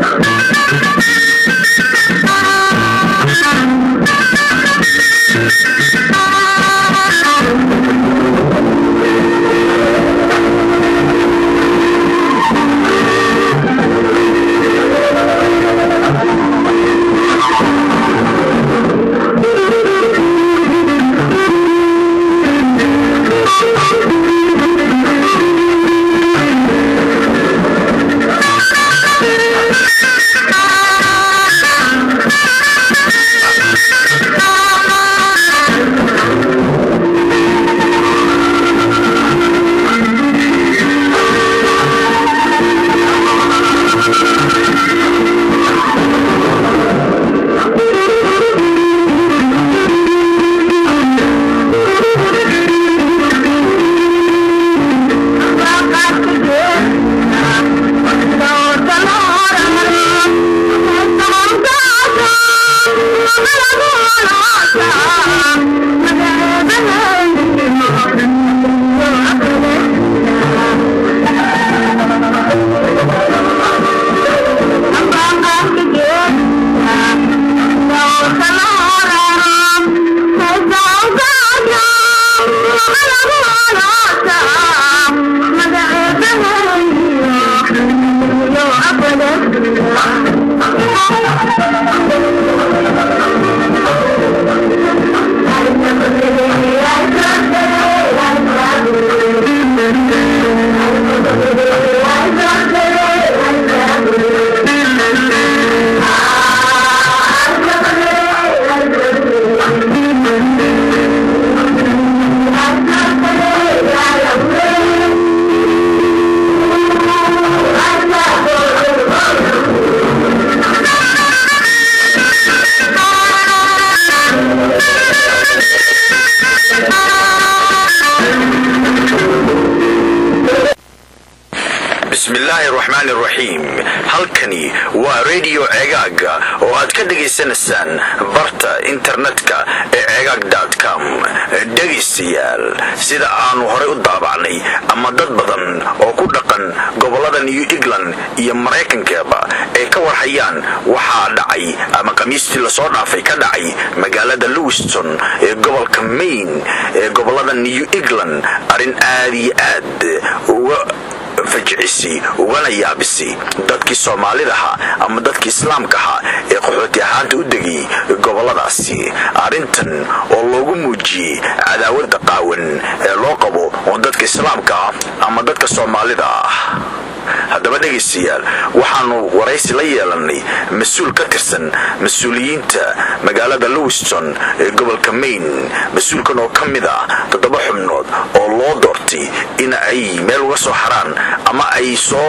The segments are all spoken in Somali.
bismillaahi raxmaani raxiim halkani waa redio ceegaaga oo aad ka dhegaysanaysaan barta internetka ee ceegaag com dhegaystayaal sida aanu horay u daabacnay ama dad badan oo ku dhaqan gobolada new england iyo maraykankeeba ay ka warhayaan waxaa dhacay ama khamiistii lasoo dhaafay ka dhacay magaalada lewiston ee gobolka maine ee gobolada new england arrin aad iyo aad uga fajicisi ugana yaabisi dadkii soomaalidaha ama dadkii islaamkaha ee qaxooti ahaanta u degay goboladaasi arrintan oo loogu muujiyey cadaawada qaawan ee loo qabo oo dadka islaamka ah ama dadka soomaalida ah haddaba dhegaystayaal waxaanu waraysi la yeelanay mas-uul ka tirsan mas-uuliyiinta magaalada lewiston ee gobolka maine mas-uulkan oo ka mid ah toddoba xubnood oo loo doortay in ay meel uga soo haraan ama ay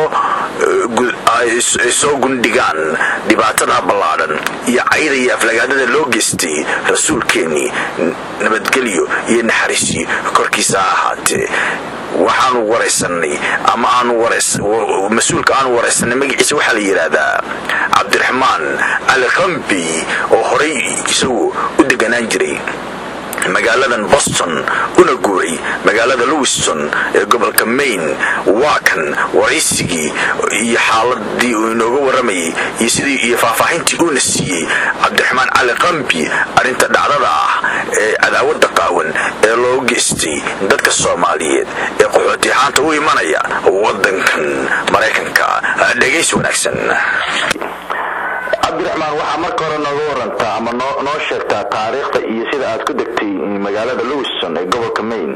soo gundhigaan dhibaatada ballaadhan iyo cayda iyo aflagaadada loo geystay rasuulkeennii nabadgelyo iyo naxariisi korkiisa ha ahaatee waxaanu waraysanay ama mas-uulka aanu waraysanay magaciisa waxaa la yidhaahdaa cabdiraxmaan cali rambi oo horay isagu u deganaan jiray magaaladan boston una guuray magaalada lewiston ee gobolka maine waa kan waraysigii iyo xaaladii uu inooga waramayay iyo sidii iyo faahfaahintii uuna siiyey cabdiraxmaan cali qambi arrinta dhacdada ah ee cadaawada qaawan ee loo geystay dadka soomaaliyeed ee qaxooti ahaanta u imanaya wadankan maraykanka dhegaysi wanaagsan cabdiraxmaan waxaa marka hore nooga warantaa ama noo sheegtaa taariikhda iyo sida aad ku degtay magaalada lewiston ee gobolka maine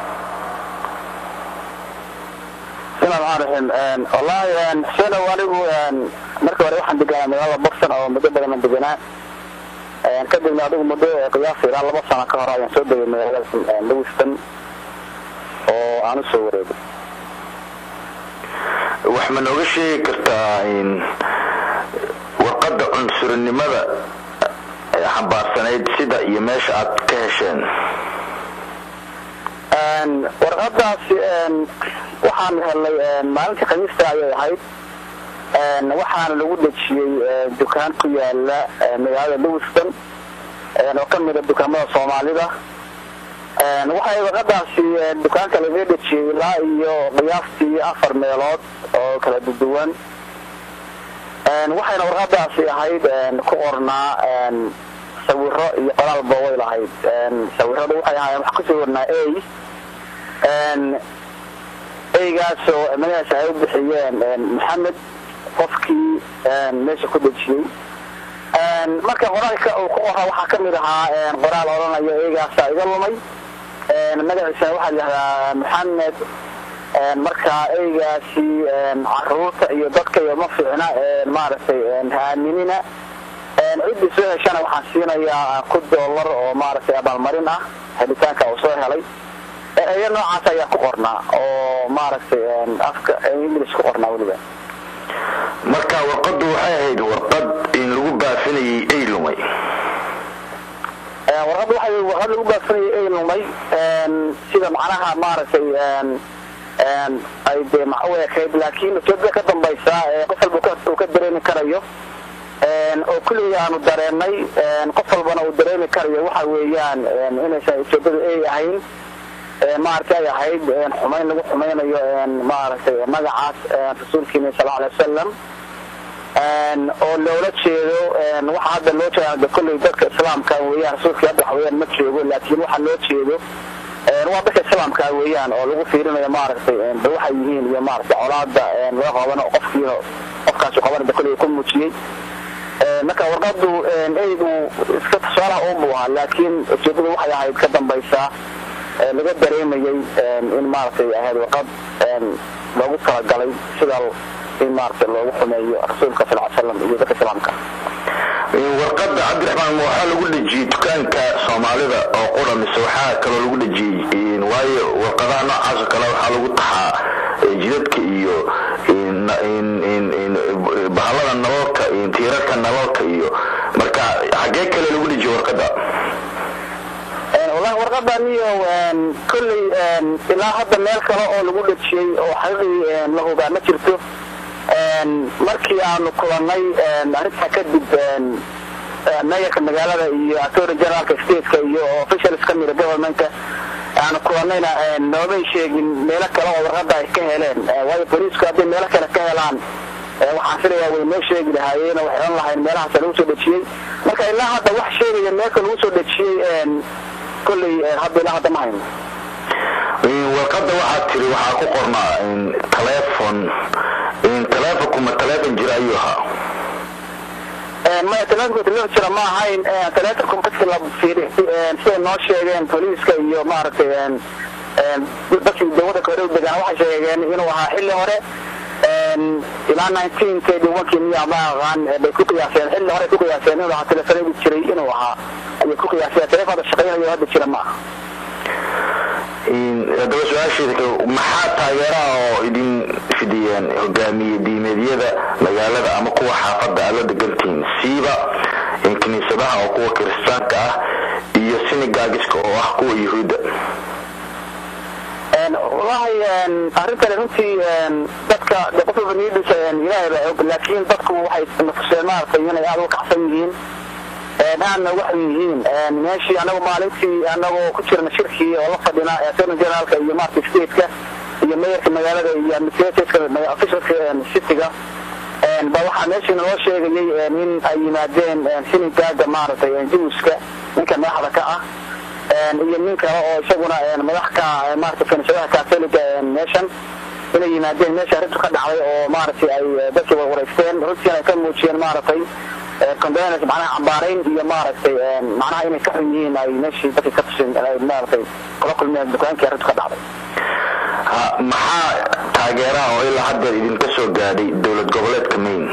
wallaahi xusenow anigu markii hore waxaan deganaa magaalada boston oo muddo badan aan deganaa kadibna adigu muddo qiyaasa ilaa laba sano ka hor ayaan soo degay magaalada lewiston oo aan u soo wareegay wax ma nooga sheegi kartaa warqadda cunsurinimada xambaarsanayd sida iyo meesha aad ka hesheen warqadaasi waxaan helnay maalintii khamiista ayay ahayd waxaana lagu dhejiyey dukaan ku yaala magaalada lewiston oo ka mida dukaamada soomaalida waxay warqadaasi dukaanka lagaga dhejiyey ilaa iyo qiyaastii afar meelood oo kala duduwan waxayna warqadaasi ahayd ku qornaa sawiro iyo qoraalba way lahayd sawiradu waxay ahaayeen wax kusoo warnaa a eygaasoo magaciisa ay u bixiyeen maxamed qofkii meesha ku dejiyey marka qoraalka uu ku qoraa waxaa kamid ahaa qoraal odhanaya eygaasa iga lumay magaciisana waxaa layihahdaa maxamed marka eygaasi caruurta iyo dadka iyo ma fiicna maaragtay haaminina ciddii soo heshana waxaan siinayaa ku dollar oo maaragtay abaalmarin ah helitaanka uu soo helay eeyo noocaas ayaa ku qornaa oo maaragtay afka english ku qornaa weliba marka warqadu waxay ahayd warqad in lagu baafinayay ay lumay warqadda waxay warqad lagu baafinayay ay lumay sida macnaha maaragtay ay dee maxa u ekayd laakiin ujeedada ka dambaysa qof walba uu ka dareemi karayo oo kulligii aanu dareenay qof walbana uu dareemi karayo waxa weeyaan inaysan ujeedadu ay ahayn maaragtay ay ahayd xumayn lagu xumaynayo maaragtay magacaas rasuulkiina sal alay wasalam oo loola jeedo waxa hadda loo jeeda kolley dadka islaamka weeyaan rasuulkii hadda wax weeyaan ma joogo laakiin waxa loo jeedo waa dadka islaamka weeyaan oo lagu fiirinayo maaragtay ba waxay yihiin iyo maaragtay colaada laga qabano qofkiina qofkaasi qabanada kolley ku muujiyey marka warqadu eygu iska tusaalaha uunbu ahaa laakiin ujeedadu waxay ahayd ka dambaysaa laga dareemayay in maaragtay ahayd warqad loogu talagalay sida in maaragtay loogu xumeeyo rasuulka sal ly slam iyo dadka islaamka warqada cabdiraxmaan ma waxaa lagu dhejiyey dukaanka soomaalida oo qura mise waxaa kaloo lagu dhejiyey waayo warqadaha noocaasoo kale waxaa lagu taxaa jidadka iyo bahalada nalalka tiirarka nalalka iyo marka xagee kale lagu dhejiyey warqada wallahi warqadaniyo kolley ilaa hadda meel kale oo lagu dhejiyey oo xaqiiqii la hubaa ma jirto markii aanu kulanay arrintaa kadib mayorka magaalada iyo attorney generalka stateka iyo officials ka mida governmentka aanu kulanayna noomay sheegin meelo kale oo warqada ay ka heleen waayo booliisku hadday meelo kale ka helaan waxaan filayaa way noo sheegi lahaayeen oo waxay ohan lahayn meelahaas lagu soo dhejiyey marka ilaa hadda wax sheegaya meelka lagu soo dhejiyey kolley hadda ilaa hadda ma hayno warqada waxaad tiri waxaa ku qornaa telefon telefonku ma telefon jira ayuu ahaa maya telefonku telefon jira ma ahayn telefonku markii la fiiriy siday noo sheegeen booliiska iyo maaragtay dadkii dawada hore u degaan waxay sheegeen inuu ahaa xilli hore ilaa nineteen thirty one-kii miya ma aqaan bay ku qiyaaseen xilli hore ku qiyaaseen inuu ahaa telefonadii jiray inuu ahaa ayay ku qiyaaseen telefon hadda shaqaynayo hadda jira ma aha haddaba su-aasheeda maxaa taageeraha oo idin fidiyeen hogaamiye diimeedyada magaalada ama kuwa xaafadda aad la degantihiin siiba kiniisadaha oo kuwa kiristaanka ah iyo sinigaagiska oo ah kuwa yuhuudda wallahi arrintani runtii dadka de qof walba niyadiisa ilaahay baa og laakiin dadku waxay natuseen maaragtay inay aada u kacsan yihiin aadna waxay yihiin meeshii anagu maalintii anagoo ku jirna shirkii oo la fadhina attorney generaalka iyo maaragtay stateka iyo mayorka magaalada iyo administratorska officialka cityga ba waxaa meeshii naloo sheegayay in ay yimaadeen sinigaaga maaragtay juuska ninka madaxda ka ah iyo nin kale oo isaguna madax ka maaragtay kaniisadaha catholiga meeshan inay yimaadeen meesha arrintu ka dhacday oo maaragtay ay dadkii wareysteen runtiina ay ka muujiyeen maaragtay condolence macnaha cambaarayn iyo maaragtay macnaha inay ka xun yihiin ay meeshii dadkii ka tuseen ay maaragtay kula kulmeen dukaankii arrintu ka dhacday maxaa taageeraha oo ilaa hadda idinka soo gaadhay dowlad goboleedka maine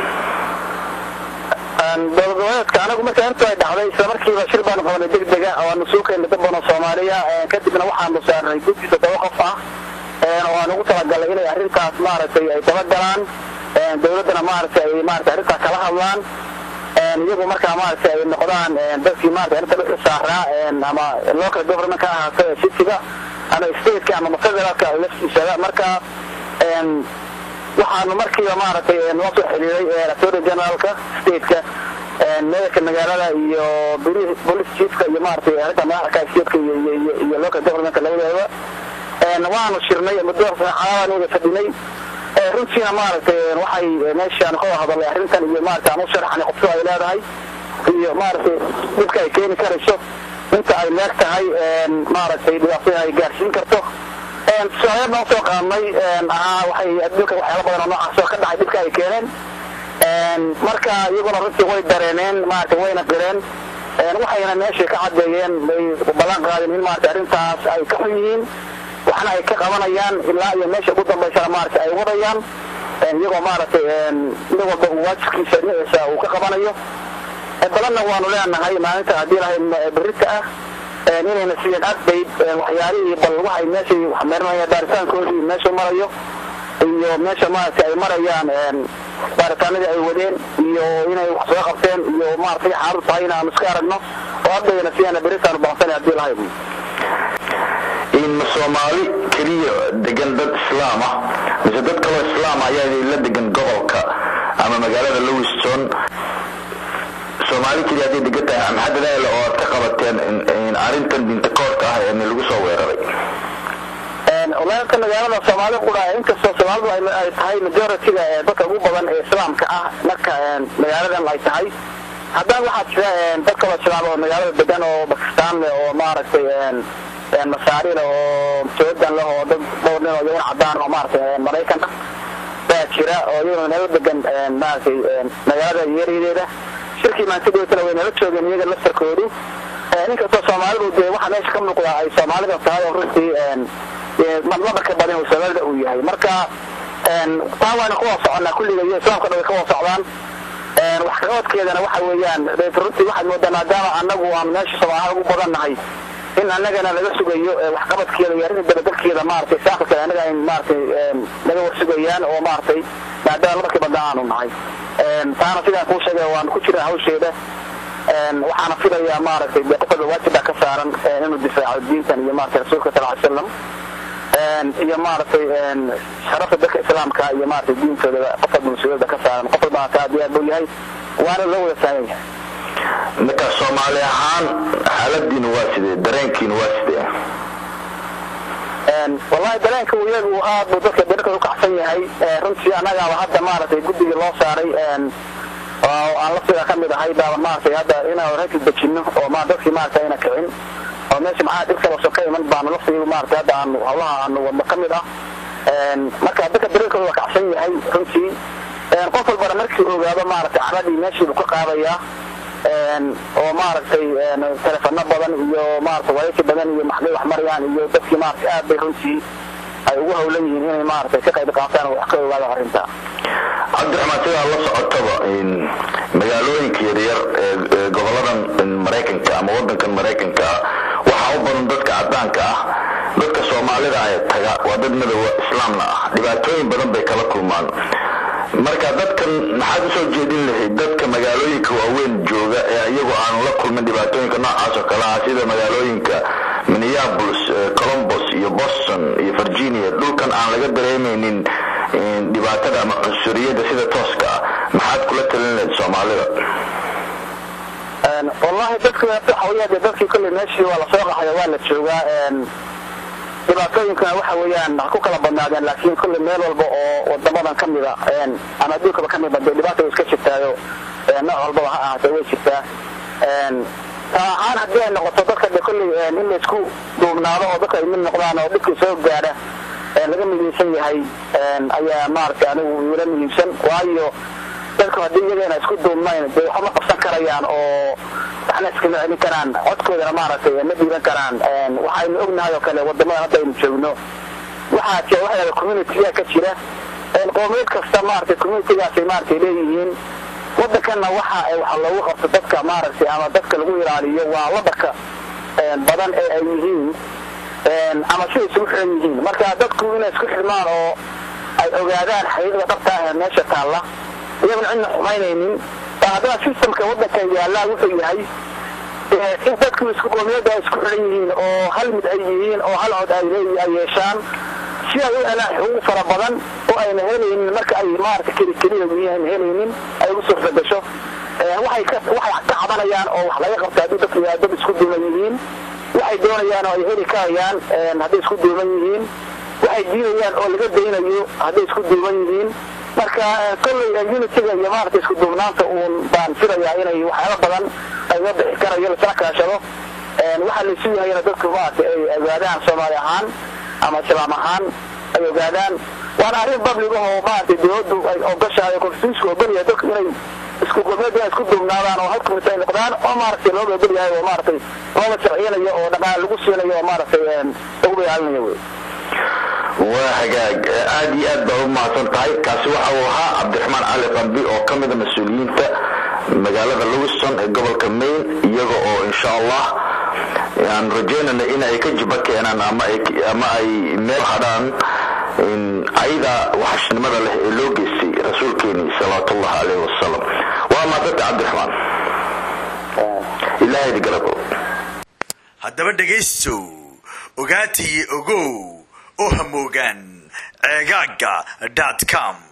dowlad goboleedka anagu marka intu ay dhacday isla markiiba shir baanu qabanay degdega oo aanu suukayna dad badan oo soomaaliya kadibna waxaanu saarnay guddi toddoba qof ah oo aan ugu talagalay inay arrintaas maaragtay ay dabagalaan dowladdana maaragtay ay maaragtay arrintaas kala hadlaan iyagu markaa maaragtay ay noqdaan dadkii maaragtay arrinta dhexda saaraa ama local government ka ahaato ee cityga ama stateka ama federaalka laftiisada marka waxaanu markiiba maaragtay noo soo xiriiray attorney generaalka stateka mayorka magaalada iyo police chiefka iyo maaragtay arrinta madaxda stateka iyo iyo local governmentka labadeeda waanu shirnay muddo saacadaanu wada fadhinay runtiina maaragtay waxay meeshaan ka hadalay arrintan iyo maaragtay aan u sharaxnay qofku ay leedahay iyo maaragtay dhibka ay keeni karayso inta ay leeg tahay maaragtay dhibaatada ay gaarsiin karto tusaalayaad baan usoo qaadnay ahaa waxay adduunka waxyaala badan oo noocaas oo ka dhacay dhibka ay keeneen marka iyaguna runtii way dareeneen maaragtay wayna qireen waxayna meeshay ka caddeeyeen bay ballan qaadeen in maaragtay arrintaas ay ka xun yihiin waxna ay ka qabanayaan ilaa iyo meesha ugu dambaysana maaragtay ay wadayaan iyagoo maaragtay mid walba uu waajibkiisa dhinaciisa uu ka qabanayo balanna waanu leenahay maalinta haddii lahay berita ah inayna siiyeen update waxyaalihii bal waxay meeshay waxmeerinayaan baaritaankoodii meeshu marayo iyo meesha maaragtay ay marayaan baaritaanadii ay wadeen iyo inay wax soo qabteen iyo maaragtay xaaladu tahay in aanu iska aragno oo haddayna siiyana beritaanu baaqsanay haddii lahay in soomaali keliya degan dad islaam ah mise dad kaloo islaam ayaa la degan gobolka ama magaalada lowiston soomaali keliya hadday degan tahay maxaa dadaala oo aad ka qabateen arrintan bintakoorka ah ee lagu soo weeraray walaalka magaalada soomaali qura inkastoo soomaalidu ay tahay majority-ga ee dadka ugu badan ee islaamka ah marka magaaladan ay tahay haddana waxaa jira dad kaloo islaam oo magaalada degan oo bakistaan leh oo maaragtay masaari leh oo joodan leh oo dad dhowr nin oo iyagan cadaan oo maaragtay maraykan ah baa jira oo iyaguna nala degan maaragtay magaalada yeerideeda shirkii maantidhootana way nala joogeen iyaga laftarkoodu inkastoo soomaalidu dee waxaa meesha ka muuqdaa ay soomaalida tahay oo runtii madmadarka badan oo soomaalida uu yahay marka taa waana kuwa soconnaa kulliga iyo islaamka dhan way ka wada socdaan waxqabadkeedana waxa weeyaan runtii waxaad moodaa maadaama annagu aan meesha soomaaliha ugu badan nahay in annagana laga sugayo waxqabadkeeda iyo arrinta dabadelkeeda maaragtay saaqalka annaga ay maaragtay naga warsugayaan oo maaragtay maadaama lamarkii badda aanu nahay taana sidaan kuu sheegay waanu ku jiraa hawsheeda waxaana filayaa maaragtay dee qof walba waajib baa ka saaran inuu difaaco diintan iyo maaragtay rasuulka sal ly slam iyo maaragtay sharafta dadka islaamka iyo maaragtay diintooda qof walba mas-uuliyadda ka saaran qof walbana taa diyaar buu yahay waana loo wada saaran yahay marka soomaali ahaan xaaladiina waa sidee dareenkiina waa sidee wallahi dareenka iyagu aad buu dadka dareenka u kacsan yahay runtii annagaaba hadda maaragtay guddigii loo saaray oo aan laftiga ka mid ahay baaba maaragtay hadda inaan reerkii dejinno oo ma dadkii maaragtay ayna kicin oo meesha maxaa dhib kaloo ka iman baanu laftiga maaragtay hadda aanu hawlaha aanu wadno ka mid ah marka dadka dareenkooda waa kacsan yahay runtii qof walbana markii ogaado maaragtay caradii meeshii buu ka qaadayaa oo maaragtay telefano badan iyo maaragtay waraysi badan iyo maxday wax marayaan iyo dadkii maaragtay aad bay runtii ay ugu hawlan yihiin inay maaragtay ka qayb qaataan oo wax ka ogaado arrinta cabdiraxmaan sidaa la socotaba magaalooyinka yaryar ee goboladan maraykanka ama wadankan maraykanka ah waxaa u badan dadka cadaanka ah dadka soomaalida ee taga waa dad madowa islaamna ah dhibaatooyin badan bay kala kulmaan marka dadkan maxaad usoo jeedin lahayd dadka magaalooyinka waaweyn jooga ee iyagu aanu la kulmin dhibaatooyinka noocaas oo kale ah sida magaalooyinka minneapolis colombos iyo boston iyo virginia dhulkan aan laga dareemaynin dhibaatada ama cunsuriyadda sida tooska ah maxaad kula talin lahayd soomaalida wallahi dadka waxawaya dee dadkii kolley meeshii waa lasoo qaxaya waa la joogaa dhibaatooyinkana waxa weeyaan ha ku kala badnaadeen laakiin kolley meel walba oo wadamadan ka mida ama adduunkaba ka mida dee dhibaata way iska jirtaayo nooc walbaba ha ahaatee way jirtaa taa ahaan haddii ay noqoto dadka de kolley in laysku duubnaado oo dadka ay mid noqdaan oo dhibkii soo gaadha laga midaysan yahay ayaa maaragtay anigu ila muhiimsan waayo dadku haddii iyagana isku duubnayn dee waxba ma qabsan karayaan oo waxna iskama celin karaan codkoodana maaragtay ma dhiiban karaan waxaynu ognahay oo kale wadamadan hadda aynu joogno waxaa jira waxa yahada communitiga ka jira qoomiyeed kasta maaragtay communitigaasay maaragtay leeyihiin wadankanna waxa waxa loogu qabto dadka maaragtay ama dadka lagu ilaaliyo waa wadanka badan ee ay yihiin ama siday isugu xiran yihiin marka dadku inay isku xidhmaan oo ay ogaadaan xaqiiqda dhabta ah ee meesha taalla iyaguna cidna xumaynaynin haddana systemka wadanka yaallaa wuxuu yahay in dadku isku qoomiyadda ay isku xidhan yihiin oo hal mid ay yihiin oo hal cod ay yeeshaan si ay u helaan xuquuq fara badan oo ayna helaynin marka ay maarata keli keliya yihiin helaynin ay ugu suurta gasho waxay ka waxay ka cabanayaan oo wax laga qabta haddii dadku dad isku duuman yihiin waxay doonayaan oo ay heli karayaan hadday isku duuman yihiin waxay diidayaan oo laga daynayo hadday isku duuban yihiin marka kolley unitiga iyo maaragtay isku duubnaanta uun baan filayaa inay waxyaaba badan ayga bixi karayo lasla kaashado waxaa laysu yahayna dadku maaragtay ay ogaadaan soomaali ahaan ama islaam ahaan ay ogaadaan waana arrin public ah oo maaragtay dawladdu ay ogashahay oo konstitutionka ogolyahay dadku inay isku gurmeed inay isku duubnaadaan oo halkumis ay noqdaan oo maaragtay looga ogol yahay oo maaragtay looga sharciyanayo oo dhaqaale lagu siinayo oo maaragtay lagu bayaalinayo wey waa hagaag aad iyo aad baa u mahadsan tahay kaasi waxa uu ahaa cabdiraxmaan cali qambi oo ka mida mas-uuliyiinta magaalada lewiston ee gobolka maine iyaga oo insha allah aan rajeynayna in ay ka jiba keenaan ama ay meel hadhaan ayada waxashnimada leh ee loo geystay rasuulkeeni salawaatullahi caleyhi wasalam waa mahadsanta cabdiraxmaan ilaahayda galabo haddaba dhegaystow ogaatiyo ogow oo hamoogaan ceegaaga dot com